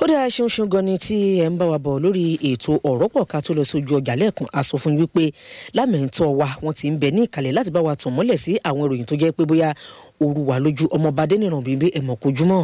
dáa ṣeun ṣeun gan ni tí ẹ ń bá wa bọ̀ lórí ètò ọ̀rọ̀ pọ̀ ká tó lọ sójú ọjà lẹ́ẹ̀kan a sọ fún yín wípé lámẹ̀ntọ́ wa wọ́n ti ń bẹ ní ìkàlẹ̀ láti bá wa tàn mọ́lẹ̀ sí àwọn ìròyìn tó jẹ́ pé bóyá òru wà lójú ọmọọba adẹ́nìràn bíbí ẹ̀mọ́ kojúmọ́.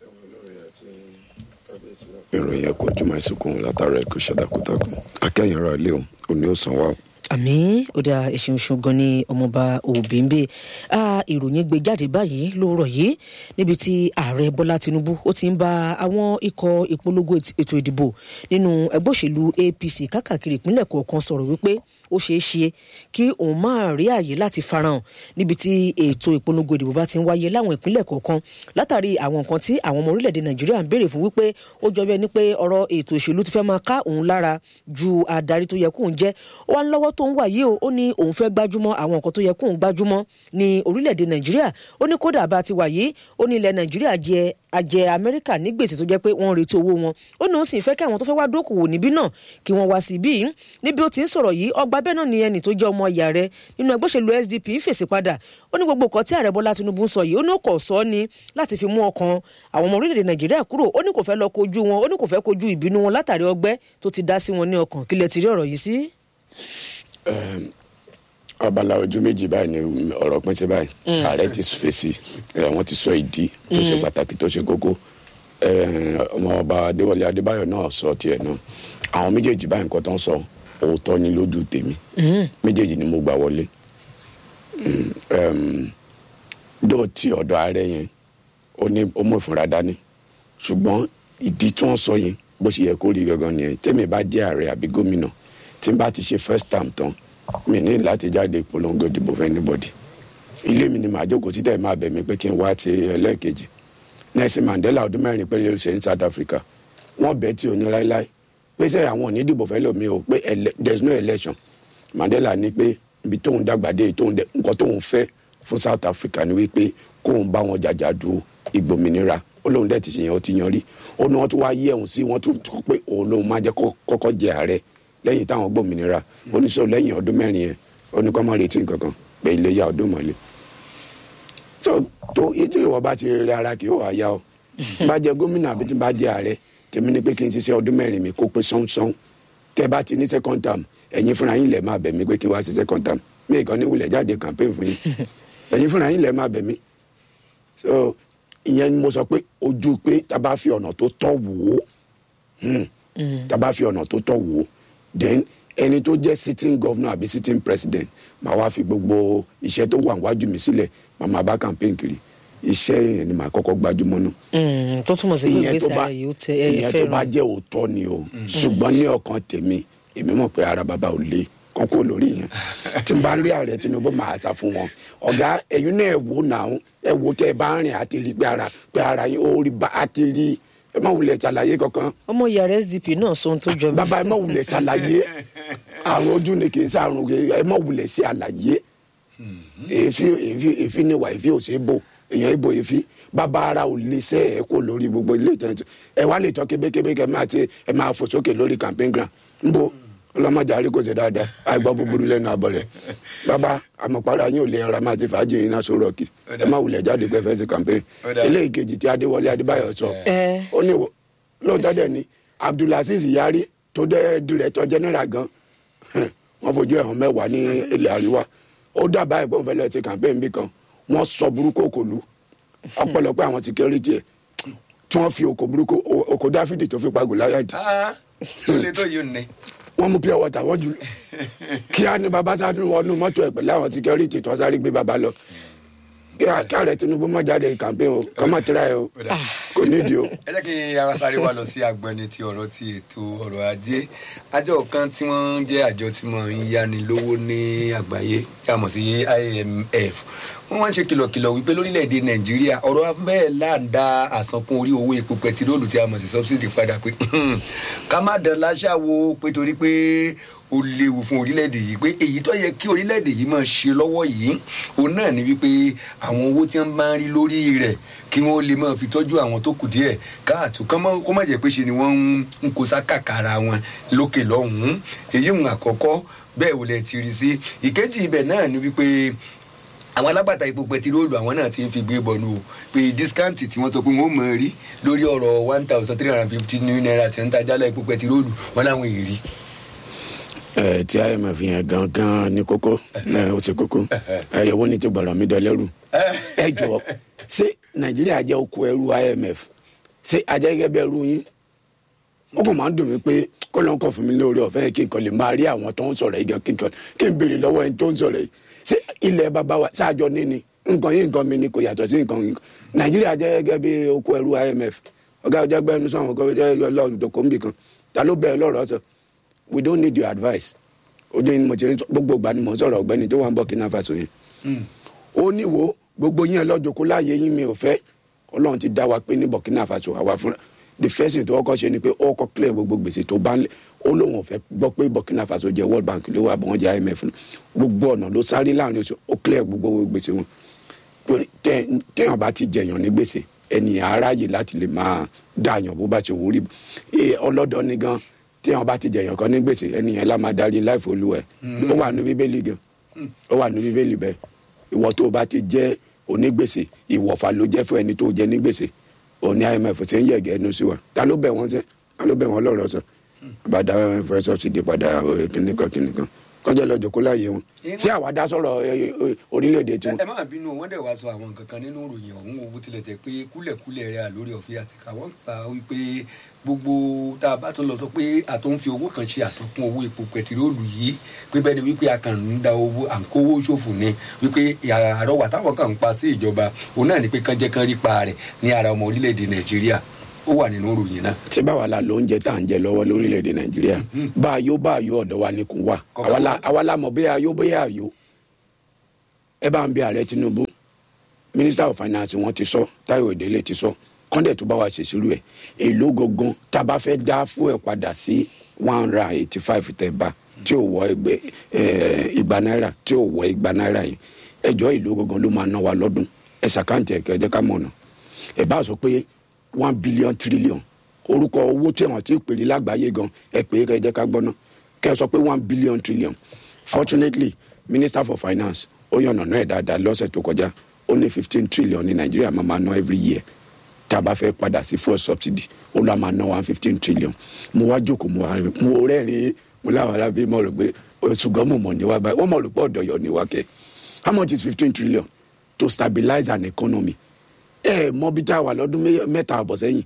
ìròyìn ẹ̀kọ́ jùmọ̀ ìsìnkú látara ẹ̀kọ́ ṣàdàkùtàkùn akẹ́yìn ra ilé o òní ó san wá o àmì ó dáa ẹṣin oṣù gan ni ọmọọba òbíńbé ìròyìn gbé jáde báyìí lóòrọ̀ yìí níbi tí ààrẹ bọ́lá tinubu ó ti ń bá àwọn ikọ̀ ìpolongo ètò ìdìbò nínú ẹgbẹ́ òṣèlú apc káàkiri ìpínlẹ̀ kọ̀ọ̀kan sọ̀rọ̀ wípé ó ṣeé ṣe kí òun máa rí àyè láti farahàn níbi tí ètò ìpolongo ìdìbò bá ti ń wáyé láwọn ìpínlẹ̀ kọ̀ọ̀kan látàrí àwọn nǹkan tí àwọn ọmọ orílẹ̀-èdè nàìjíríà ń béèrè fún wípé ó jọ bẹ́ẹ̀ ni pé ọ̀rọ̀ ètò òṣèlú ti fẹ́ máa ká òun lára ju adarí tó yẹ kóun jẹ́ ó wá ń lọ́wọ́ tó ń wà yìí o ó ní òun fẹ́ gbájúmọ́ àwọn nǹkan tó yẹ kóun gbájúmọ́ ní orílẹ̀-èdè nàìjíríà ó ní kódà bá ti wà yìí ó ní ilẹ̀ nàìjíríà jẹ àjẹ amẹ́ríkà ní gbèsè tó jẹ́ pé wọ́n ń retí owó wọn ó ní òun sì fẹ́ kí àwọn tó fẹ́ wá dókòwò níbí náà kí wọ́n wá sí ibí yìí níbi ó ti ń sọ̀rọ̀ yìí ọgbà bẹ́ẹ̀ náà ni ẹnì tó jẹ́ ọmọ ìyá rẹ̀ nínú ẹgbẹ́ òṣèlú sdp fèsì padà ó ní gbogbo nǹkan tí ààrẹ bọ́lá tinubu ń sọ yìí ó ní kò sọ ni láti fi mú ọkàn àwọn ọmọ orílẹ̀-èdè nàìjíríà kúrò ó ní kò fẹ́ lọ kojú wọn ó ní kò fẹ́ kojú ìbínú wọn látàrí ọgbẹ́ tó ti dá sí wọn ní ọkàn kílẹ̀ ti rí ọ̀rọ̀ yìí sí. abala ojú méjì báyìí ni ọ̀rọ̀ pín sí báyìí ààrẹ ti fèsì wọ́n ti sọ ìdí tó ṣe pàtàkì tó ṣe kókó ọmọọba adéwọlé adébáyọ̀ náà sọ tiẹ̀ náà àwọn méjèèjì báyìí nǹkan tó ń sọ òótọ́ ni lójú tèmi méjèèjì ni mo gbà wọlé dóòtì ọ̀dọ̀ ààrẹ yẹn ó ní ó mú ìfúnra dání ṣùgbọ́n ìdí tí wọ́n sọ yẹn bó ṣe yẹ kó rí gangan nìyẹn tèmi bá jẹ́ ààrẹ àbí gómìnà tí n bá ti ṣe first term tán mi ní láti jáde polongo ìdìbò fún anybody ilé mi ni màá jókòó títẹ̀ máa bẹ̀ mí pé kí n wá ti ẹlẹ́ẹ̀kejì Nelson Mandela ọdún mẹ́rin pé lè ṣe ní South Africa wọ́n bẹ̀ tí ò ní láéláé pé sẹ́ àwọn ò ní dìbò fẹ́ lómi o pé there is no election Mandela ní pé ibi tóun dàgbà dé tóun dẹ nǹkan tóun fẹ́ fún South Africa ni wípé kóun bá wọn jàjà du ìgbòmìnira ó lóun dẹ̀ ti ṣe yẹn ó ti yan rí ó ní wọ́n tún wá yẹ̀ òun sí wọ́n tún pé òun lòun máa jẹ́ kọ́kọ́ jẹ ààrẹ lẹ́yìn táwọn gbòmìnira oníṣòwò lẹ́yìn ọdún mẹ́rin yẹn oníkọ́mọ́ retí nǹkankan pé ilé ya ọdún mọ́lẹ̀ so tó ètò ìwọ bá ti rí ara kì í wà ya ọ bá jẹ gómìnà àbí tí bá jẹ ààrẹ tèmi ni pé kí n ṣiṣẹ́ ọdún mẹ́rin mi kó pé sánsan tẹ bá ti ní second term ẹ̀yin fúnra yín lẹ̀ máa bẹ̀ mí pé kí n wá sí second term mí kàn ní wulẹ̀ jáde campaign fún yín ẹ̀yin fúnra yín lẹ̀ máa bẹ̀ mí so ìyẹn ni mo sọ pé ojú pé tá a bá fi ọ̀nà tó tọ́ wò ó tá a bá fi ọ̀nà tó tọ́ wò ó then ẹni tó jẹ́ sitting governor àbí sitting president màá wá fi gbogbo iṣẹ́ tó wà wájú mi sílẹ̀ màá máa bá campaign kiri iṣẹ́ yẹn ni màá kọ́kọ́ gbajúmọ̀ náà. tó túmọ̀ sí pé gbèsè ara yìí ó tẹ ẹ ìyẹn tó bá jẹ́ òótọ́ ni o ṣùgbọ́n ní ọkàn tèmi èmi mọ̀ pé ara bàbá ò le kọ́kọ́ lórí yẹn tí n bá rí ààrẹ Tinubu máa sá fún wọn ọ̀gá ẹ̀yin náà ẹ̀ wò náà ẹ̀ wò tẹ́ ẹ bá rìn àti rí pé ara pé ara yín ó rí bá àti rí ẹ má wulẹ̀ ṣàlàyé kankan. ọmọ yàrá sdp náà sọ ohun tó jọ mí. bàbá ẹ má wulẹ̀ ṣàlàyé àrùn ojú ni kì í sàrùn ẹ má wulẹ̀ ṣe àlàyé èéfì èéfì èéfì ni wà èéfì ò ṣe é bò èèyàn ìbò èéfì bàbá ara ò lè ṣe ẹ kó lórí gbogbo ilé ìtẹ́jú ẹ wá lè tọ́ kébékébé kẹ máa ti ẹ máa fò sókè lórí campaign ground nbọ ọlọmọdé àrí kò ṣe dáadáa àìgbọ́ búburú lẹ́nu àbọ̀ rẹ̀ bàbá àmọ̀pára yín ò lè ara máa ti fàájì yín náà sọ̀rọ̀ kì ẹ má wulẹ̀ jáde pé fẹ́ sí campaign eléyìí kejì tí Adéwọlé Adébáyọ̀ sọ ó ní lóòótọ́ dẹ̀ ni Abdulaziz Yari tó dẹ́ director general gan wọ́n fojú ẹ̀hún mẹ́wàá ní ilẹ̀ àríwá ó dábàá ẹ̀gbọ́n fẹ́ lọ sí campaign bí kan wọ́n sọ burúkú òkòlù ọ̀pọ̀lọpọ̀ àwọn security ẹ̀ tí wọ́n fi òkò burúkú òkò Dáfídì tó fi pa Gòláyàtì. ó lè tó yìí nẹ. wọ́n mú pure water wọ́n jù kí á ní baba sáré wọnú mọ́tò ẹ̀ pẹ̀lú àwọn security tó sáré gbé baba lọ kí ààrẹ Tinubu má jáde campaign o kọ́ má tẹ́ra ẹ o kò nídìí o. ẹ jẹ́ kí ara sáré wá lọ sí agbẹni ti ọ̀rọ̀ ti ètò ọ̀rọ̀ ajé àjọ kan tí wọ́n jẹ́ àjọ tí wọ́n ń yáni lówó ní àgbáyé yà mọ̀ sí IMF wọ́n wá ń ṣe kìlọ̀kìlọ̀ wípé lórílẹ̀‐èdè Nàìjíríà ọ̀rọ̀ bẹ́ẹ̀ láǹda àsankún orí owó epo pẹtiróòlù tí a mọ̀ sí subsidy padà pé ká má dán láṣà wo pé torí pé ó léwu fún orílẹ̀-èdè yìí pé èyí tó yẹ kí orílẹ̀-èdè yìí máa ṣe lọ́wọ́ yìí òun náà ni wípé àwọn owó tí wọ́n bá ń rí lórí rẹ̀ kí wọ́n lè máa fi tọ́jú àwọn tó kù díẹ̀ káàtó kó má jẹ́ pé ṣe ni wọ́n ń kó sákàkàrà wọn lókè lọ́hùn-ún èyí ń àkọ́kọ́ bẹ́ẹ̀ wò lẹ̀ ti rí sí ìkejì ibẹ̀ náà ni wípé àwọn alágbàtà epo pẹtiróòlù àwọn náà ti ń fi gbé bọ̀nù o pé dískáǹtì tí wọ́n sọ pé wọ́n mọ̀ rí lórí ọ̀rọ̀ one thousand three hundred and fifty naira tí ń tajálẹ̀ epo pẹtiróòlù wọn láwọn èrí. ẹ tí imf yẹn gangan ní kókó ẹ ó ṣe kókó ẹ yẹwò ní ti gbọ̀rọ̀ mi dọ́lẹ́rù ẹ jọ ṣé nàìjíríà jẹ́ oko ẹrú imf ṣé ajẹ́ gẹ́gẹ́ bí ẹrú yín ó kàn máa ń dùn mí pé kó ló ń kọ́ fún mi lórí ọ̀fẹ́ kí n kàn lè máa rí àwọn tó ń sọ̀rọ̀ yìí gan kí n kàn kí n béèrè lọ́wọ́ ẹni tó ń sọ̀rọ̀ yìí ṣé ilẹ̀ bàbá wa ṣáàjọ níní nǹkan yìí nǹkan mi ni kò yàtọ̀ sí nǹkan yìí nàìjíríà jẹ́ gẹ́gẹ́ bí oko ẹrú imf ọ̀gá ọjà gbẹ́nu sọ̀rọ̀ kọ́ jẹ́ ọlọ́run kò ń bì kan ta ló bẹ̀rẹ̀ lọ́rọ̀ sọ we don't need your advice ó ní mo ti ń sọ- gbogbo ìgbà ni mo ń sọ̀rọ̀ ọ̀gbẹ́ni tó wà ń Burkina Faso yẹn ó ní wo gbogbo yín ẹ lọ́jọ́ kó láàyè yín mi ò fẹ́ ọlọ́run ti dá wa pé ní Burkina Faso àwa fúnra the first thing tó kọ́kọ́ ṣe ni pé ó kọ́ clear gbogbo gbèsè tó bá ń lẹ̀ ó lóun ò fẹ́ gbọ́ pé Burkina Faso jẹ́ World Bank ló wà bọ́n jẹ́ IMF lọ. gbogbo ọ̀nà ló sáré láàrin oṣù ó clear gbogbo gbèsè wọn torí tẹ- téèyàn bá ti jẹyàn ní gbèsè ènìyàn aráyè láti lè máa dààyàn bó bá ti wù ú rí Ee, ọlọ́dọ̀ ni gan téèyàn bá ti jẹyàn kan ní gbèsè ènìyàn lá máa darí láìfò olú ẹ̀ ó wà ní bíbélì gan ó wà ní bíbélì bẹ́ẹ̀ ìwọ tó o bá ti jẹ́ onígbèsè ìwọ̀fà ló jẹ́ fún ẹni tó jẹ́ ní gbèsè òní IMF ti ń yẹ̀gẹ́ ẹnu sí wa ta ló bẹ̀ wọ́n sẹ́ ta ló bẹ̀ wọ́n lọ́rọ̀ sọ àbàdà fẹ́ sọ́ọ̀sìdì padà kìnìkan kìnìkan kọjá lọ́jọ́ kó láàyè wọn sí àwa dá sọ̀rọ̀ ẹ, ẹ, orílẹ̀-èdè tiwọn. ẹ má bínú wọn dẹ̀ wá sọ àwọn nǹkan kan nínú ìròyìn ọ̀hún wo bó tilẹ̀ jẹ́ pé kúlẹ̀kúlẹ̀ rẹ̀ lórí ọ̀fẹ́ àti káwọn gbà wípé gbogbo tá a bá tún lọ sọ pé a tó ń fi owó kan ṣe àsankún owó epo pẹtiróòlù yìí pé bẹ́ẹ̀ ni wípé a kàn ń da owó à ń kówó ṣòfò ni wípé àrọwà táwọn kan ń pa sí ìjọba òun náà ni pé kán jẹ́ kán rí pa rẹ̀ ní ara ọmọ orílẹ̀-èdè nàìjíríà ó wà nínú ìròyìn náà. ṣé báwa la ló ń jẹ tá à ń jẹ lọ́wọ́ lórílẹ̀‐èdè nàìjíríà bá a yó bá a yó ọ̀dọ̀ wa ni kò wà Kọ̀ọ̀kan àwa la- wà. àwa la mọ̀ bóyá a yó bóyá a yó ẹ bá ń bí ààrẹ tinubu minister of finance wọn ti sọ táyọ̀ ìdílé ti sọ kọ́ndẹ̀ tó bá wa ṣèṣirò ẹ̀ èló gangan tá a bá fẹ́ dá fún ẹ̀ padà sí one hundred and eighty five tẹ̀ bá tí ò wọ ẹgbẹ́ ẹ̀, igba náírà tí ò wọ igba náírà yìí ẹjọ́ èló gangan ló máa ná wa lọ́dún ẹ̀ ṣàkáǹtì ẹ̀ kẹ́jẹ́ ká mọ̀nà ẹ̀ bá sọ pé one billion trillion orúkọ owó tí wọn ti pèrè lágbàáyé gan ẹ pé kẹ́ jẹ́ ká gbọ́ná kẹ́ ẹ sọ pé one billion trillion fortunately minister for finance ó yànnà náà ẹ̀ dáadáa lọ́sẹ̀ tó kọjá ó ní fifteen trillion ní nàìjíríà máa máa ná every year tá a bá fẹ́ padà sí fuel subsidy ó lọ́ máa ná one fifteen trillion mo wá jókòó mo wá rí mo rẹ́rìn-ín mo láwọn arábí mo rò pé ṣùgbọ́n mo mọ̀ níwá báyìí wọ́n mọ̀ rò pé ọ̀dọ̀ yọ̀ níwá kẹ́ how much is fifteen trillion to stabilize an economy ẹ mọ bí tá a wà lọ́dún mé- mẹ́ta àbọ̀ sẹ́yìn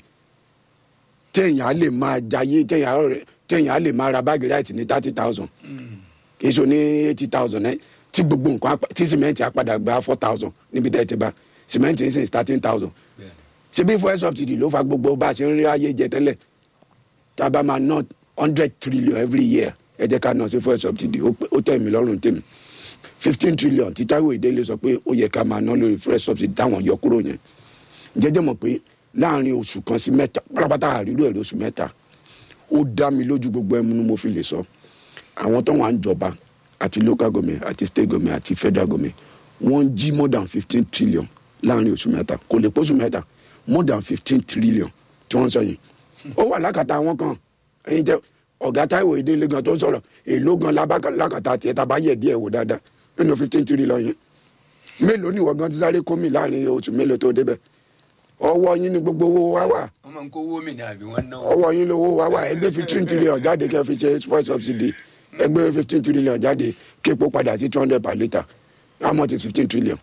téèyàn á lè máa jayé téèyàn á rẹ- téèyàn á lè máa ra báàgì ráìtì ní thirty thousand kì í ṣe ní eighty thousand ẹ tí gbogbo nǹkan á pa- tí sìmẹ́ǹtì á padà gba four thousand níbi tẹ́ ẹ ti bá sìmẹ́ǹtì ń sìn thirteen thousand ṣe bí fuel subsidy ló fa gbogbo bá a ṣe ń rí ayé jẹ tẹ́lẹ̀ tá a bá máa ná hundred trillion every year ẹ jẹ́ ká ná sí fuel subsidy ó pé- ó tẹ̀ mí lọ́rùn tèmi fifteen trillion tí Táíwò Ìdélé sọ pé ó yẹ ká máa ná lórí fuel subsidy táwọn yọ kúrò yẹn jẹjẹ mọ̀ pé láàrin oṣù kan sí mẹ́ta pátápátá àrírò ẹ̀ lóṣù mẹ́ta ó dá mi lójú gbogbo ẹmu ni mo fi lè sọ àwọn tó wà ń jọba àti local government àti state government àti federal government wọ́n ń jí more than fifteen trillion láàrin oṣù mẹ́ta kò lè pósù mẹ́ta more than fifteen trillion tí wọ́n ń sọ yìí ó wà lákàtà àwọn kan ẹ̀yin jẹ́ ọ̀gá Táíwò Ìdélé gan tó ń sọ̀rọ̀ èló gan labá- lákàtà tiẹ̀ tá a bá yẹ̀ díẹ̀ wò dáadáa nínú fifteen trillion yẹn mélòó ni ìwọ gan ti sáré kó mi láàrin oṣù mélòó tó débẹ̀ ọwọ́ yín ni gbogbo owó wa wà wọ́n máa ń kówó mi ní àbí wọ́n ná ọwọ́ yín lówó wa wà ẹgbẹ́ fifteen trillion jáde kẹ́ fi ṣe fuel subsidy ẹgbẹ́ fifteen trillion jáde képo padà sí two hundred per litre how much is fifteen trillion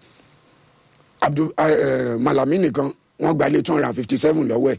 Abdul uh, Malami nìkan wọ́n gba ilé two hundred and fifty seven lọ́wọ́ ẹ̀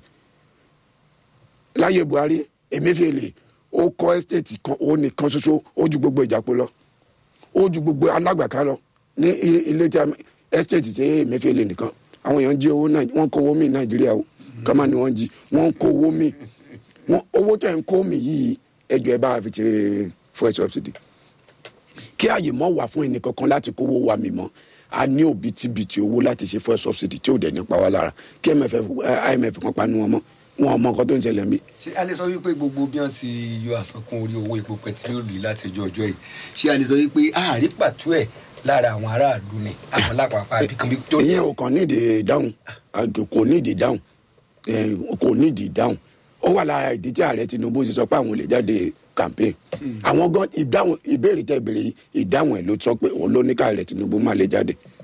láyé Buhari Emefiele ó kọ́ estate kan ó nìkan ṣoṣo ó ju gbogbo ìjàpọ̀ lọ ó ju gbogbo alágbàká lọ ní i- ilé tí a estate tí Emefiele nìkan àwọn èèyàn jí owó náà wọ́n kó owó mi Nàìjíríà o kọ́má ni wọ́n jí wọ́n kó owó mi wọ́n owó tẹ̀ ń kó mi yìí ẹjọ́ ẹ bá a fi ṣe fuel subsidy kí àyè mọ́ wà fún ẹnìkankan láti kówó wa mi mọ́ a ní òbítíbitì owó láti ṣe fuel subsidy tí ò dẹ̀ nípa wa lára kí MFF eh, IMF kan panu wọn mọ́ wọn ò mọ nǹkan tó ń ṣẹlẹ̀ ń bí. ṣé a lè sọ wípé gbogbo bí wọ́n ti yọ àsankún orí owó epo pẹtiróòlù yìí láti ọjọ́ ọjọ́ yìí ṣé a lè sọ wípé àárí pàtó ẹ̀ lára àwọn aráàlú ni àwọn lápapọ̀ àbíkan bí tó ìyẹn ò kàn nídìí ìdáhùn àjò kò nídìí ìdáhùn eh, kò nídìí ìdáhùn ó wà lára ìdí tí ààrẹ Tinubu ti sọ pé àwọn ò lè jáde campaign àwọn gan ìdáhùn ìbéèrè tẹ ìbéèrè yìí ìdáhùn ẹ ló sọ pé òun ló ní ká ààrẹ Tinubu má lè jáde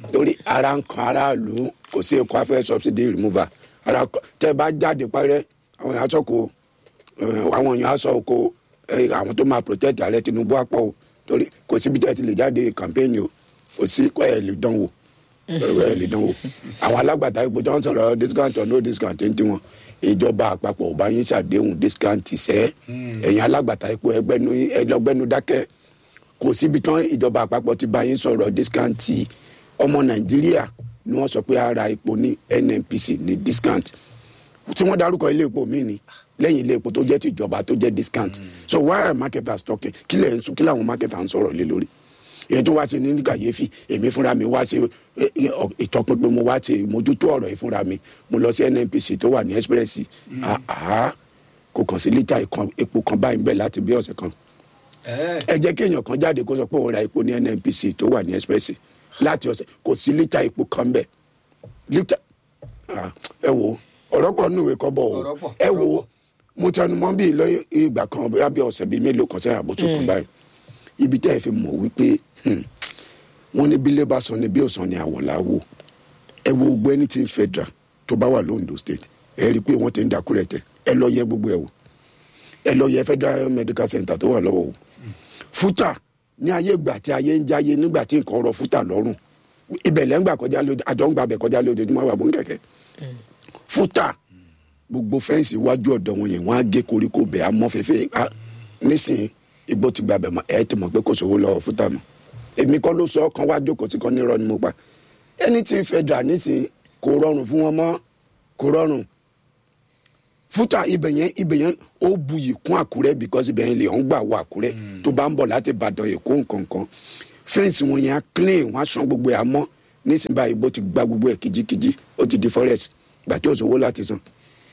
torí ara ń kan aráàlú kò sí ẹ̀kọ́ afẹ́ subsidy removal ara kọ- tẹ́ bá jáde parẹ́ àwọn èèyàn sọ̀kò àwọn èèyàn sọ oko eh, àwọn tó máa protect ààrẹ tinubu àpọ̀ o torí kò síbi tẹ́ ti lè jáde campaign o kò sí kọ́ ẹ̀ lè dánwò ẹ̀ lè dánwò àwọn alágbàtà ipò tó ń sọ̀rọ̀ discount or no discount ń tiwọn ìjọba àpapọ̀ ò bá yín ṣàdéhùn discount sẹ́ ẹ̀yin alágbàtà ipò ẹgbẹ́nu ẹlọgbẹ́nu dákẹ́ kò síbi tán ìjọba àpapọ̀ ti bá yín sọ̀rọ̀ discount ọmọ nàìjíríà ni wọ́n sọ pé ara epo ní nnpc ní discount tí wọ́n dárúkọ ilé epo mi ni lẹ́yìn ilé epo tó jẹ́ tìjọba tó jẹ́ discount so why are marketers talking kí lẹ̀ ń sọ kí làwọn marketers ń sọ̀rọ̀ lé lórí èyí tó wá sí ní kàyéfì èmi fúnra mi wá sí eh, eh, ìtọpinpin mo wá sí mójútó ọ̀rọ̀ yìí fúnra mi mo lọ sí nnpc tó wà ní express ah ah kò kàn sí lítà ìkan- epo kan báyìí bẹ́ẹ̀ láti bí ọ̀sẹ̀ kan ẹ ẹ jẹ́ kí èèyàn kan jáde kó sọ pé òun ra epo ní nnpc tó wà ní express láti ọ̀sẹ̀ kò sí lítà epo kan bẹ́ẹ̀ lítà ah, ẹ wo ọ̀rọ̀ pọ̀ nínú ìwé kọ́ bọ̀ Ọ̀rọ̀ o pọ̀, ẹ ọ̀rọ̀ wo pọ̀. mo tẹnu mọ́ bí lọ́yìn ìgbà kan bóyá bí ọ̀sẹ̀ bíi mélòó kan sẹ́yìn àbótú kan báyìí ibi tẹ́ ẹ fi mọ̀ wípé hmm, wọ́n ní bílẹ̀ bá sọ ni bí òsàn ni àwọ̀lá wò ẹ wo gbogbo ẹni tí ń federal tó bá wà lóńdó state ẹ rí i pé wọ́n ti ń dàkúrẹ̀ tẹ ẹ lọ yẹ gbogbo ẹ wò ẹ lọ yẹ federal medical center tó wà lọ́wọ́ o fúta ní ayé ìgbà tí ayé ń jáyé nígbà tí nǹkan rọ fúta lọ́rùn ibẹ̀ lẹ́ ń gbà kọjá lóde àjọ ń gbà bẹ̀ kọjá lójoojúmọ́ wà bó ń kẹ̀kẹ́ fúta gbogbo fẹ́ǹsì iwájú ọ̀dọ̀ wọn yẹn wọ́n á gé koríko bẹ̀ á mọ́ fẹ́fẹ́ á nísìnyí igbó ti gbàbẹ̀ mọ́ ẹ̀ ti mọ̀ pé kò sówó lọ́wọ́ fúta mọ́ èmi kọ́ ló sọ ọ́ kan wá jókòó tí kan nírọ̀ ni mo pa ẹni tí ń federal nísìnyí kò rọrùn fún wọn mọ́ kò rọrùn fúta ibẹ̀ yẹn ibẹ̀ yẹn ó buyì kún àkúrẹ́ because ibẹ̀ yẹn lè ń gbà wọ àkúrẹ́ tó bá ń bọ̀ láti ìbàdàn èkó nkankan fẹ́ǹsì wọn yẹn á clean wọn á san gbogbo ẹ̀ àmọ́ nísìnyí báyìí bó ti gba gbogbo ẹ̀ kìjikìji ó ti di forest gbà tí ò sówó láti san.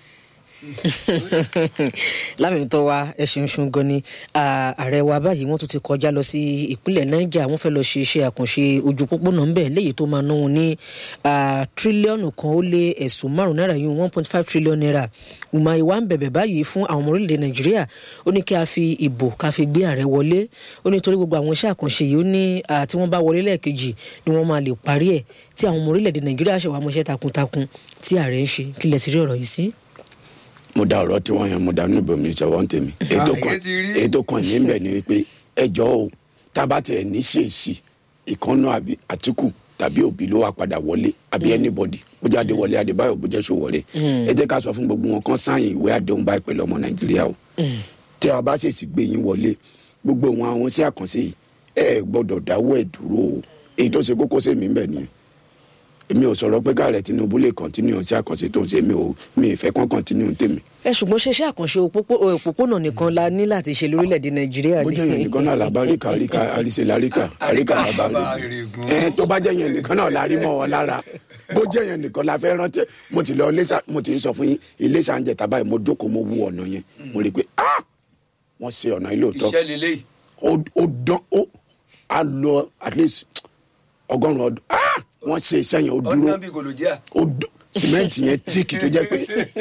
lámìntọ́ wa ẹ̀sìn ṣun gan ni Ah, ààrẹ wa báyìí wọ́n tún ti kọjá lọ sí ìpínlẹ̀ niger wọ́n fẹ́ lọ ṣe iṣẹ́ àkànṣe ojú pópónà ńbẹ̀ léyìí tó máa ná wọn ní ah, tírílíọ̀nù kan ó lé ẹ̀sùn márùn náírà yìí one point five trillion naira Umahi wa ń bẹ̀bẹ̀ báyìí fún àwọn ọmọ orílẹ̀-èdè nàìjíríà ó ní kí a fi ìbò ká fi gbé ààrẹ wọlé ó ní torí gbogbo àwọn iṣẹ́ àkànṣe yìí ó ní ah, tí wọ́n bá wọlé lẹ́ẹ̀kejì ni wọ́n máa lè parí ẹ̀ tí àwọn ọmọ orílẹ̀-èdè nàìjíríà ṣe wàá mọṣẹ́ takuntakun tí ààrẹ ń ṣe kí lẹ ti rí ọ̀rọ̀ yìí sí. mo da ọ̀rọ̀ tí wọ́n yẹn mo da nùbọ̀ mi ìṣọwọ́ ń tèmi ètò kan èyí ti rí. ètò kan ní bẹ̀ ni wípé ẹjọ́ o tába tiẹ̀ ní ṣèṣì ìkànnà àbí àtìkù tàbí òbí ló wà padà wọlé àbí anybody bójú adéwọlé adébáyọ̀ bójú ṣòwòrẹ́ ẹ jẹ́ ká sọ fún gbogbo wọn kan sáyìn ìwé àdéhùn báyìí pẹ̀lú ọmọ nàìjíríà o tí a bá ṣèṣì gbé yín wọlé gbogbo wọn àwọn sí àkànṣe yìí ẹ gbọ́dọ̀ dáwọ́ ẹ̀ dúró o èyí tó ṣe kókó sí mi bẹ̀ nìyẹn èmi ò sọ̀rọ̀ pé káàrẹ̀ tinubu lè kọ́ntínú sí àkànṣe tó ń ṣe mi ò mi ì fẹ́ kán kọ́ntínú tèmi ẹ ṣùgbọ́n ṣe iṣẹ́ àkànṣe òpópó- òpópónà nìkan la ní láti ṣe lórílẹ̀‐èdè nàìjíríà bó jẹ́ yẹn nìkan náà làbá ríkà ríkà àríṣe láríkà àríkà làbá Bàbá rí Ìrègùn. ẹ tó bá jẹ́ yẹn nìkan náà la rí mọ́ wọn lára bó jẹ́ yẹn nìkan la fẹ́ rántí mo ti lọ iléṣà mo ti sọ fún yín iléṣà ń jẹ tàbá yìí mo jókòó mo wú ọ̀nà yẹn mo rí i pé ah wọ́n ṣe ọ̀nà ilé òótọ́ iṣẹ́ lélẹ́yìí ó ó dán ó á lọ at least ọgọ́rùn-ún ọdún ah wọ́n ṣe iṣẹ́ yẹn ó dúró ọdún bíi gòlòjíà ó dùn sìmẹ́ǹtì yẹn tíìkì tó jẹ́ pé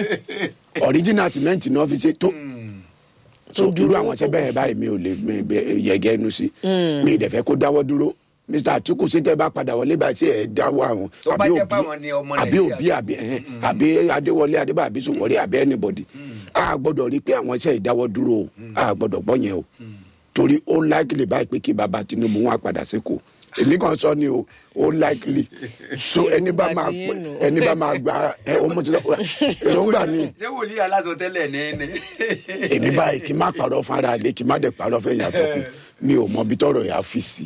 ọ̀ríjìnà sìmẹ́ǹtì náà fi ṣe tó tó dúró àwọn ṣẹ́ bẹ́ẹ̀ báyìí mi ò lè mi- mi- yẹ̀gẹ́ ẹnu sí mi ìdẹ̀ fẹ́ kó dáwọ́ dúró mr atiku sí tẹ́ bá padà wọlé báyìí sí ẹ̀ dáwọ́ àwọn Tó bá àbí jẹ́ òbí páwọn ni ọmọ àbí Nàìjíríà òbí àbí ẹ̀hẹ́n, àbí adéwọlé adébá àbí sùwọ́rí àbí anybody a gbọ́dọ̀ rí i pé àwọn iṣẹ́ ìdáwọ́ dúró o a gbọ́dọ̀ gbọ́ yẹn o torí ó likely báyìí pé kí baba tinubu wọn á padà sékòó èmi kan sọ ni o ó likely so ẹni bá máa Àti yín nù. ẹni bá máa gba ẹ ó mọ̀ sí lọ èròǹgbà ni ṣé wòlíì aláṣọ tẹ́lẹ̀ ní ní. èmi báyìí kí n má parọ́ fara lé kí n má dẹ̀ parọ́ fẹ́ yàtọ̀ kù mi ò mọ ibi tọrọ yà á fi sí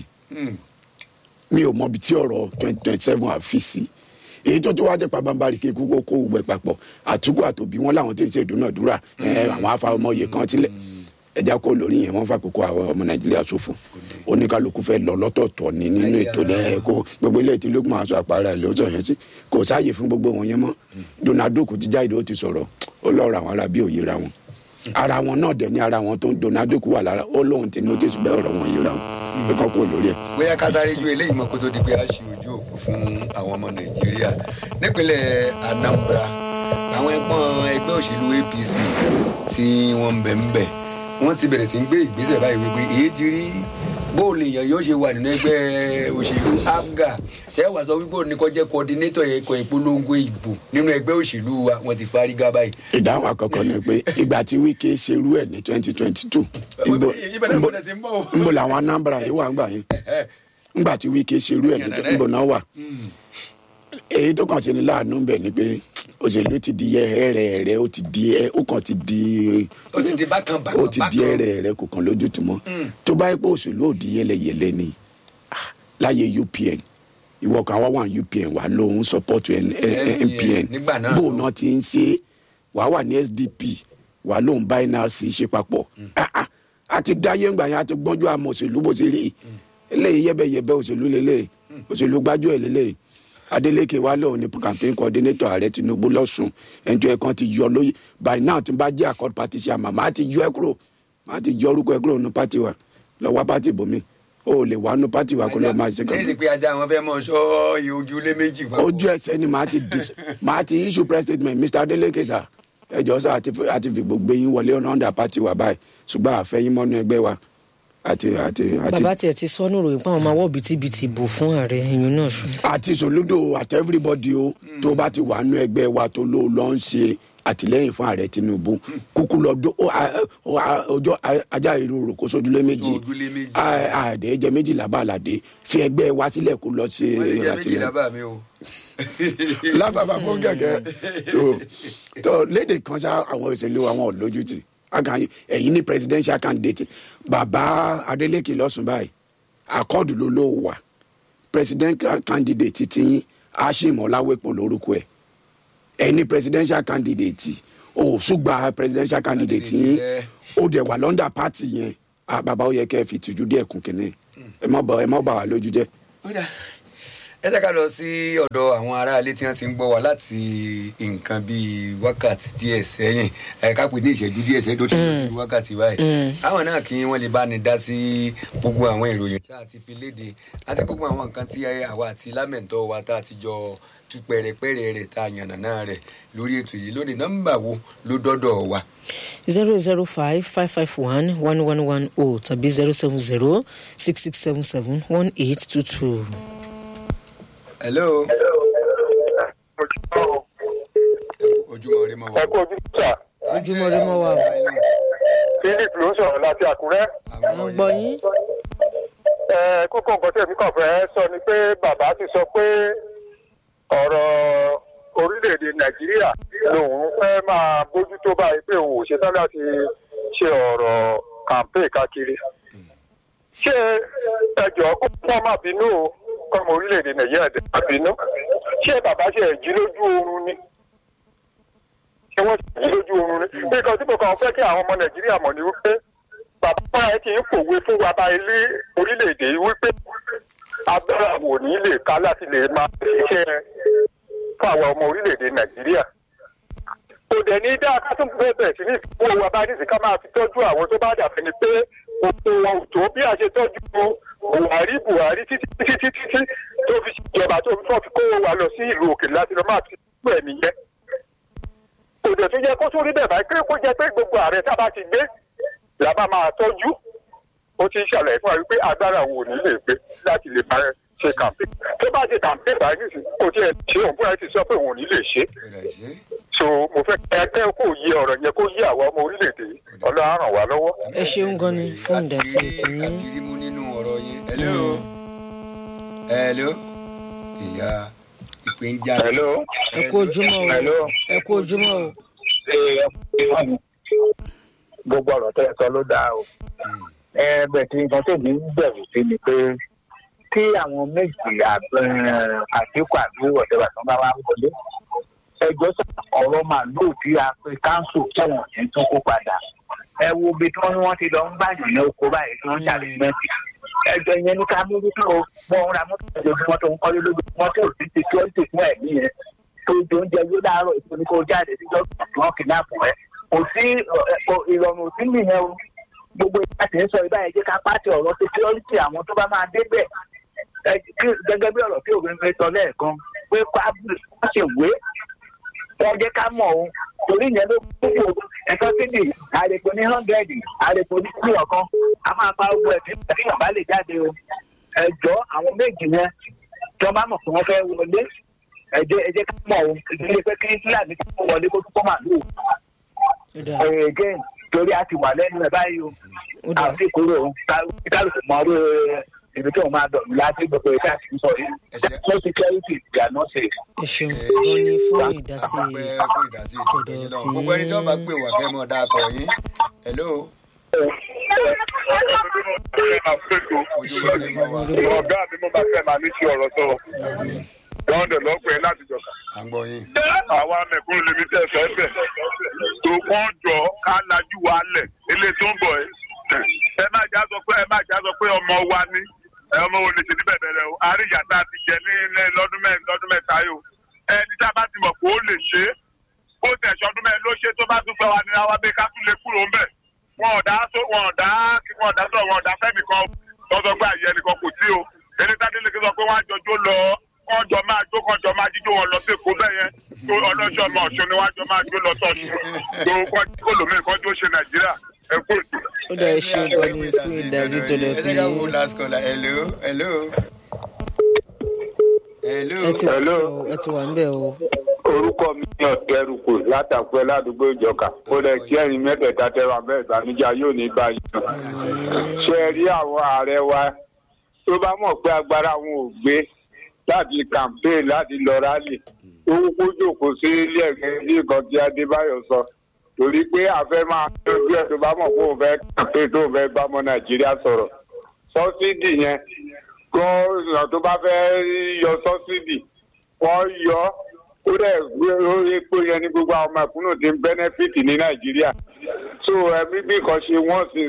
mi ò mọ ibi tí ọ̀rọ̀ twenty twenty seven á fi sí èyí tó tó wá jẹ́ pabambari kí kókó kó gbẹ papọ̀ àtúkù àtòbí wọn làwọn tí ń ṣe ìdúnàdúrà ẹ, àwọn afa ọmọ yìí kan tilẹ̀ ẹja kó lórí yẹn wọn fàkókò àwọn ọmọ nàìjíríà ṣòfò oníkálukú fẹ́ lọ lọ́tọ̀ọ̀tọ̀ ní nínú ètò ẹ kó gbogbo ilé tí lókun aṣọ àpárá ẹ ló sọ yẹn sí kò sáàyè fún gbogbo wọn yẹn mọ́ donald duck ti jáde ó ti sọ̀rọ̀ ó lọ́ọ̀rọ̀ àwọn ará bí òye ra wọn ara wọn náà dẹ̀ ní ara wọn tó ń donald duck wà lára ó lóun ti notice bẹ́ẹ̀ ọ̀rọ̀ wọn yìí ra wọn pé kọ́ kó lórí ẹ̀. bóyá ká sáré ju eléyìí mọ́ kó tó di pé a ṣe ojú òpó fún àwọn ọmọ nàìjíríà nípínlẹ̀ anambra àwọn ẹgbọ́n ẹgbẹ́ òṣèlú apc tí wọ́n ń bẹ̀ ń bẹ̀ wọ́n ti bẹ̀rẹ̀ sí ń gbé ìgbésẹ̀ báyìí wípé èyí ti rí bóòlù èèyàn yóò ṣe wà nínú ẹgbẹ́ òṣèlú abga tẹ́ wàá sọ wípé òní kọ́ jẹ́ coordinator ẹ̀kọ́ ìpolongo ìbò nínú ẹgbẹ́ òṣèlú wa wọ́n ti fárígá báyìí. ìdáhùn àkọ́kọ́ ni pé ìgbà tí wíkẹ́ ṣerú ẹ̀ ní twenty twenty two ibẹ̀ náà gbọ́dọ̀ ti ń bọ̀ o. nbọ làwọn anambra yìí wà ń gbà yín ngbà tí wíkẹ́ ṣerú ẹ̀ ní nbọ náà wà èyí tó kàn ṣe ní láàánú bẹ̀ ni pé òṣèlú ti di ẹrẹ rẹ ó ti di ẹ ó kàn ti di ó ti di bákan bákan ó ti di ẹrẹ rẹ kò kàn lójútùmọ́ tó bá yẹ pé òṣèlú ò di yẹlẹyẹlẹ ni ah, láyé upn ìwọ kan wá wà ní upn wà lóhun support N- N- npn nígbà náà bó lọ. náà ti ń ṣe wàá wà ní sdp wà lóhun bá nrc ṣe papọ̀ Ah, ah, a ti dáyé ńgbà yẹn a ti gbọ́njú àmọ́ òṣèlú bó ṣe rí eléyìí yẹ́bẹ̀yẹ́bẹ́ òṣèlú lélẹ̀ òṣèlú gbájú ẹ̀ lélẹ̀ adeleke wa lóun ni campaign coordinator ààrẹ tinubu lọ́sùn ẹnjọ́ ẹ̀ kan ti yọ lóyè by now tí n bá jẹ́ accord party chairman màá ti yọ ẹ kúrò màá ti yọ orúkọ ẹ kúrò nínú party wa lọ wá party bòmí o ò lè wá nínú party wa kó lọ máa ṣe lẹ́yìn campaign pé ajá wọn fẹ́ mọ ṣọ́ iye ojúlé méjì papọ̀. ojú ẹsẹ ni màá ti dis màá ti issue press statement mr adeleke sir ẹjọ sá àti fi- àti fi gbogbo yín wọlé ọ̀nà under party wa báyìí ṣùgbọ́n àfẹ́yìn mọ́nú ẹgbẹ́ wa àti àti àti bàbá tiẹ̀ ti sọ níròyìn pé àwọn máa wọ́ bìtìbìtì bò fún ààrẹ ẹ̀yìn náà ṣù. àti sòlódò àti everybody o tó bá ti wà nú ẹgbẹ́ wa tó ló lọ ń ṣe àtìlẹ́yìn fún ààrẹ tinubu kúkú lọ dó ó, a- ó, a- ọjọ́ a- ajá ìrorò kó sójúlé méjì Sójúlé méjì. A- àdé jẹ méjìlá bá àlàdé fi ẹgbẹ́ wa sílẹ̀ kó lọ ṣe wọ́n lè jẹ́ méjì àtìlẹ́yìn lábàá mi o. lábàbà fún kẹkẹ tó tó léde kan ṣá àwọn òṣèlú àwọn olójútì akan ẹyin ní presidential candidate bàbá adeleke lọsùn báyìí akọọdù ló ló wà president ca- candidate ti yín ashim ọláwẹpọ lórúkọ ẹ ẹni presidential candidate o ṣùgbà presidential candidate yín Candidate ó dẹ̀ wà lọ́ndà party yẹn Ah, bàbá ó yẹ kẹ́ ẹ fi tìjú díẹ̀ kún kínní ẹ má bà ẹ má bà wá lójú jẹ́. Kódà, ẹ jẹ́ ká lọ sí ọ̀dọ̀ àwọn aráalé tí wọ́n ti ń gbọ́ wa láti nǹkan bíi wákàtí díẹ̀ sẹ́yìn ẹ ká pè ní ìṣẹ́jú díẹ̀ sẹ́yìn tó ti lọ sí wákàtí báyìí. àwọn náà kí wọ́n lè bá ní dá sí gbogbo àwọn ìròyìn tá a ti fi léde àti gbogbo àwọn nǹkan tí àwa àti lámẹ̀ntọ́ wa tá a ti jọ tú pẹ̀rẹ̀pẹ̀rẹ̀ rẹ̀ tá a yànnàná rẹ̀ lórí ètò yìí lónìí nọ́mbà wo ló dọ́dọ̀ wa. zero zero five five five one one one one o tàbí zero seven zero six six seven seven one eight two two. hello. ojúmọ́ rí mọ́ wa. ẹ kú ojú sà ojúmọ́ rí mọ́ wa o. philip ló ń sọ̀rọ̀ láti àkúrẹ́. à ń gbọ́ yín. ẹ kókó nǹkan tí èmi kàn fẹ́ sọ ni pé bàbá ti sọ pé ọ̀rọ̀ orílẹ̀-èdè nàìjíríà lòun fẹ́ máa bójútó báyìí pé òun ò ṣetán láti ṣe ọ̀rọ̀ campaign káàkiri. ṣé ẹjọ́ kó wọ́n má bínú o kọ́mọ orílẹ̀-èdè nàìjíríà dé má bínú. ṣé bàbá ṣe jí lójú oorun ni? ṣé wọ́n ṣe jí lójú oorun ni? nǹkan tí mo kàn fẹ́ kí àwọn ọmọ nàìjíríà mọ̀ ni wípé bàbá ẹ ti ń pòwe fún wa bá ilé orílẹ̀-èdè yìí wípé agbára wò ní lè ká láti lè máa ṣiṣẹ́ fún àwọn ọmọ orílẹ̀-èdè nàìjíríà. kò dẹ̀ ní dáa ká tún bẹ́ẹ̀ bẹ̀rẹ̀ sí ní ìfowó wa bá ní sí ká máa fi tọ́jú àwọn tó bá dàbẹ̀ ni pé òkú wọn ò tó bí a ṣe tọ́jú buhari buhari títí títí títí tí tó fi ṣèjọba tó fi fọ́ fi kówó wa lọ sí ìlú òkè láti lọ máa fi tú ẹ̀ nìyẹn. kò dẹ̀ tún yẹ kó tún rí bẹ́ẹ̀ báyìí pé kó jẹ́ pé gbogbo ààrẹ tá a bá ti gbé làbá máa tọ́jú ó ti ń ṣàlàyé fún wa wípé agbára wo ní lè gbé láti lè máa ṣe kàmpé tó bá ṣe kàmpé báyìí nísìnyí kò tiẹ̀ ṣe òun fúnra ẹ̀ ti sọ pé òun ò ní lè ṣe so mo fẹ́ ẹgbẹ́ kò yí ọ̀rọ̀ yẹn kó yí àwọn ọmọ orílẹ̀-èdè yìí ọlọ́run á ràn wá lọ́wọ́. ẹ ṣeun gan ni fún ìdásí ti yín. àti rí mú nínú ọ̀rọ̀ yín. hello. hello. ìyá ìpè ń já. hello. ẹ kú ojúmọ́ o hello. ẹ kú ojúmọ́ o. ṣe ẹ gbogbo ọ̀rọ̀ tẹ́ ẹ sọ ló dáa o. ẹ bẹ̀ tí nǹkan tó ní bẹ̀rù sí ni pé kí àwọn méjì àdínkù àbí wọ̀dẹ́wà tó bá wá wọlé ẹjọ́ sọ ọ̀rọ̀ màlúù tí a pe káńsù tẹ̀wọ̀n yẹn tó kó padà ẹ wo ibi tí wọ́n ní wọ́n ti lọ ń bàyàn ní oko báyìí tí wọ́n ń ṣàlẹ̀ mẹ́tì ẹjọ́ yẹn ní ká mójú tó wọ́n ń ra mọ́tò ojoojúmọ́ tó ń kọ́lé lójoojúmọ́ tó sì ti security fún ẹ̀mí yẹn tó jẹ oúnjẹ yóò láàárọ̀ ìfúnni kó jáde síjọ́ tí wọ́n kidnap rẹ̀ kò sí ìrọ̀rùn òsín nìyẹn o gbogbo ìgbà tí ń sọ ibà yẹn jẹ́ ká pàṣẹ ọ̀rọ̀ security àwọn tó bá máa débẹ̀ gẹ́gẹ́ bí ọ̀rọ̀ tí òfin fi sọ lẹ́ẹ̀kan pé wọ́n ṣe wé wọ́n jẹ́ ká mọ̀ ọ́n torí ìyẹn ló kúrò ẹ̀sọ́ sídì àrèpò ní hundred àrèpò ní kúrò ọ̀kan a máa pa owó ẹ̀ tí èèyàn bá lè jáde o ẹ̀jọ́ àwọn méjì yẹn tí wọ́n bá mọ̀ pé wọ́n fẹ́ wọlé ẹ̀jẹ̀ ẹ̀jẹ̀ ká mọ̀ o ìdílé pé kí fúlàní kó wọlé kó tún kọ́ màlúù ó dà again torí a ti wà lẹ́nu ẹ̀ báyìí o ó dà àti kúrò o kálukú mọ orí ibi tí òun máa dọ̀ láti gbogbo ìṣe àti sọ yìí Ẹ ṣé. no security they are not safe. ẹ ṣeun gan ni fún ìdásí pẹ́ fún ìdásí ètò tọ̀dọ̀ ìgbẹ́yìn tí lọ́wọ́ gbogbo ẹni tí wọ́n bá pè wá kẹ́ mọ́ dáa kọ yín hello ojúmọ́ ni mo wà ọ̀gá mi mo bá fẹ́ máa ní sí ọ̀rọ̀ sọ lọ́dọ̀ lọ́pẹ́ láti jọ̀ka. à ń gbọ́ yín àwa mẹ̀kúrú lèmi tẹ̀ fẹ́ bẹ̀ tó kàn jọ ká lajú wa lẹ̀ ilé tó ń bọ̀ ẹ́ ẹ má já sọ pé ẹ má já sọ pé ọmọ wa ní ẹ ọmọ wo lè ṣe ní bẹ̀rẹ̀ rẹ o àríyá tá a ti jẹ ní ilé lọ́dún mẹ́rin lọ́dún mẹ́ta yìí o ẹni tá a bá ti mọ̀ pé ó lè ṣe é ó tẹ̀ ṣọdún mẹ́rin ló ṣe tó bá tún fẹ́ wa ní àwa bẹ́ẹ̀ ká tún lè kúrò ń bẹ̀ wọn ò dá sọ wọn ò dá wọn ò dá sọ wọn ò dá fẹ́mi kan tọ́sọ pé àyè ẹnìkan kò sí o ẹni tá a délé kí sọ pé wọ́n á jọjọ́ lọ wọ́n jọ máa jó kan jọ máa jíjó wọn lọ sí èkó bẹ́ẹ̀ yẹn tó ọlọ́ṣọ́ ọmọ ọ̀ṣun ni wọ́n á jọ máa jó lọ sọ́ọ̀ṣun tó kọ́ kó lómi kan tó ṣe nàìjíríà ẹ kú ètò. ó dà ẹ ṣeun gan ni fún ìdásí tọ̀dọ̀ tí ẹ ká wo last caller hello hello hello ẹ ti wà Hello. ńbẹ̀ o, ẹ ti wà ń bẹ̀ o orúkọ mi ní ọ̀tẹ́rùkù látàkùn ládùúgbò ìjọka ó lẹ kí ẹ̀yin mẹ́tẹ̀ẹ̀ta tẹ́wà bẹ́ẹ̀ ìbànújẹ́ yóò ní báyìí ṣe é rí àwọn ààrẹ wa tó bá mọ̀ pé agbára wọn ò gbé láti campaign láti lọ rálì ó kúkú jòkó sí ilé ẹ̀gbẹ́ bí nǹkan tí adébáyọ̀ sọ torí pé àfẹ́ máa lójú ẹ̀ tó bá mọ̀ pé òun fẹ́ campaign tó fẹ́ bá ọmọ nàìjíríà sọ̀rọ̀ sọ́sídì yẹn kó ìràn tó bá fẹ́ yọ sọ́sídì wọ́n yọ ó dẹ̀ gbé orí epo yẹn ní gbogbo àwọn ọmọ ìkúnnù tí ń bẹ́nẹ́fìtì ní nàìjíríà so ẹbí bí kan ṣe wọ́n sì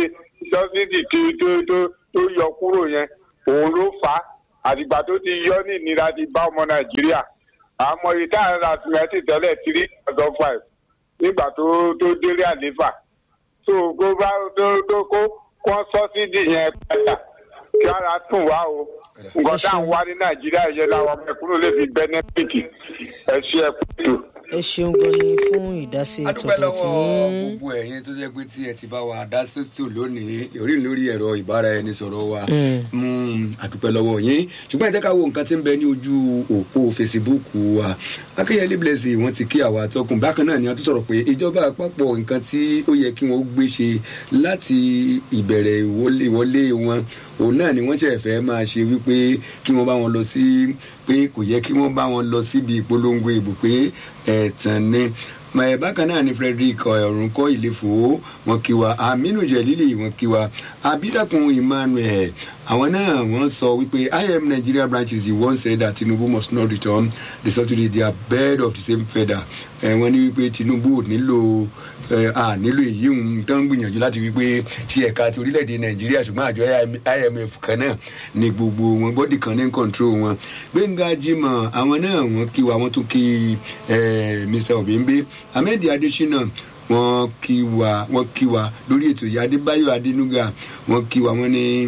sọ́sídì tí tó tó tó yọ kúrò yẹn òun ló fà á àtìgbà tó ti yọ ní ìnira ti bá ọmọ nàìjíríà àmọ́ ìta àrà tìmẹ́tì tẹ́lẹ̀ three thousand five nígbà tó tó délé àléfà so kó bá tó tó kó kó sọ́sídì yẹn padà kí ara tún wá o nǹkan tá à ń wá ní nàìjíríà yẹn làwọn ọmọ ìkúnnù lè fi bẹ́nẹ́fìtì ẹ ṣe ẹ kú ètò. ẹ ṣeun gan ni fún ìdásí a dúpẹ́ tọ̀dọ̀ tí lọ́wọ́ gbogbo ẹ̀yin tó jẹ́ pé tí ẹ ti bá wa dá sótò lónìí lórí lórí ẹ̀rọ ìbáraẹnisọ̀rọ̀ wa Mm, a dúpẹ́ lọ́wọ́ yín ṣùgbọ́n ẹ jẹ́ ká wo nǹkan tí ń bẹ ní ojú òpó fesibúùkù wa akínyẹlé blessing wọ́n ti kí àwa àtọkùn bákan náà ni wọ́n tún sọ̀rọ̀ pé ìjọba àpapọ̀ nǹkan tí ó yẹ kí wọ́n gbé ṣe láti ìbẹ̀rẹ̀ ìwọlé ìwọlé wọn òun náà ni wọ́n ṣẹ̀ fẹ́ máa ṣe wípé kí wọ́n bá wọn lọ sí pé kò yẹ kí wọ́n bá wọn lọ síbi ìpolongo ìbò pé ẹ̀tàn ni mẹ bákan náà ni frederick ọ̀rùnkọ́ ìlẹ́fọ̀ wọn kí wa aminu jẹ̀lílì wọn kí wa abidakun emmanuel àwọn náà wọ́n sọ wípé im nigeria branches the one said that tinubu must not return the subsidy they are bird of the same feather ẹ wọ́n ní wípé tinubu ò nílò ẹ à nílò èyí ń tán gbìyànjú láti wípé ti ẹ̀ka ti orílẹ̀-èdè nàìjíríà ṣùgbọ́n àjọ imf kan náà ni gbogbo wọn bọ́dì kan ní control wọn gbẹ̀ngà jimoh àwọn náà wọ́n kí wa wọ́n tún kí ẹ mr obìnbí ahmed adesina wọ́n kí wa wọ́n kí wa lórí ètò yìí adébáyọ̀ adénúgà wọ́n kí wa wọ́n ní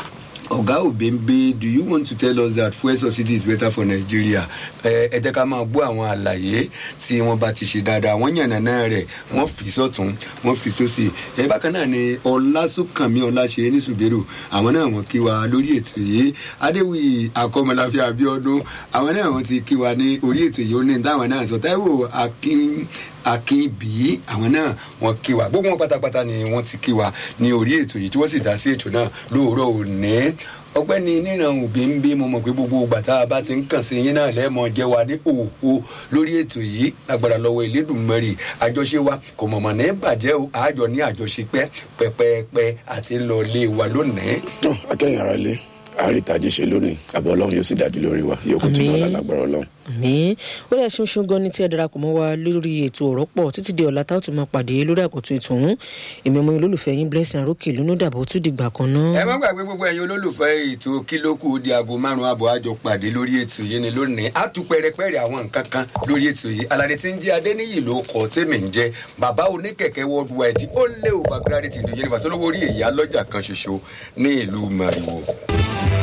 ọ̀gá òbẹ́ńbẹ́ do you want to tell us that fuel subsidy is better for nigeria ẹ ẹ jẹ́ ká máa gbọ́ àwọn àlàyé tí wọ́n bá ti ṣe dáadáa wọ́n yànnà náà rẹ̀ wọ́n fi sọ́tún wọ́n fi sósì ẹ bákan náà ni ọlásùnkànmí ọláṣẹ ní ṣùgbẹ́rù àwọn náà wọ́n kí wa lórí ètò yìí adéwì akọ́mọláfẹ́ abiodun àwọn náà wọ́n ti kí wa ní orí ètò yìí ó ní táwọn náà sọ táíwò akin akínbí àwọn náà wọn kí wa gbogbo wọn pátápátá ni wọn ti kí wa ní orí ètò yìí tí wọn sì dá sí ètò náà lóòrọ̀ òní ọgbẹ́ni níran òbí ń bí mo mọ̀ pé gbogbo ìgbà tá a bá ti ń kàn sí yín náà lẹ́ẹ̀mọ́ jẹ́ wa ní òhò lórí ètò yìí lágbára lọ́wọ́ ìlédùnmọ́rì àjọṣe wa kò mọ̀mọ́ ní bàjẹ́ o àjọ ní àjọṣe pẹ́ pẹ́pẹ́pẹ́ àti lọ lé wa lónìí. akẹ́yìn ara lé àríntàjẹ́ ṣe lónìí àbọ̀ ọlọ́run yóò sì dájú lórí wa yóò kó tún lọ́la lágbára ọlọ́run. mi ó dẹ̀ ṣunṣun gan ni tí ẹ darapọ̀ mọ́ wa lórí ètò ọ̀rọ̀ pọ̀ títí di ọ̀la táwọn tó máa pàdé lórí àkọ́tún ètò ọ̀hún èmi ọmọ olólùfẹ́ yín blessing arókè lónú dàbọ̀ tún dìgbà kan náà. ẹ má gbàgbé gbogbo ẹyin olólùfẹ́ ètò kílókù di aago márùn-ún àbọ̀ àjọ pàdé lórí ètò yìí ni lónìí á tún pẹ́rẹpẹ́rẹ àwọn nǹkan kan lórí ètò yìí aládé tí ń jẹ́ adéníyì ló kọ́ tèmi ń jẹ́ bàbá oníkẹ̀kẹ́ worldwide ó lé o bàbá rẹ̀ ti dòye nípa tó lówó rí èyí alọ́jà kan ṣoṣo ní ìlú mariwo.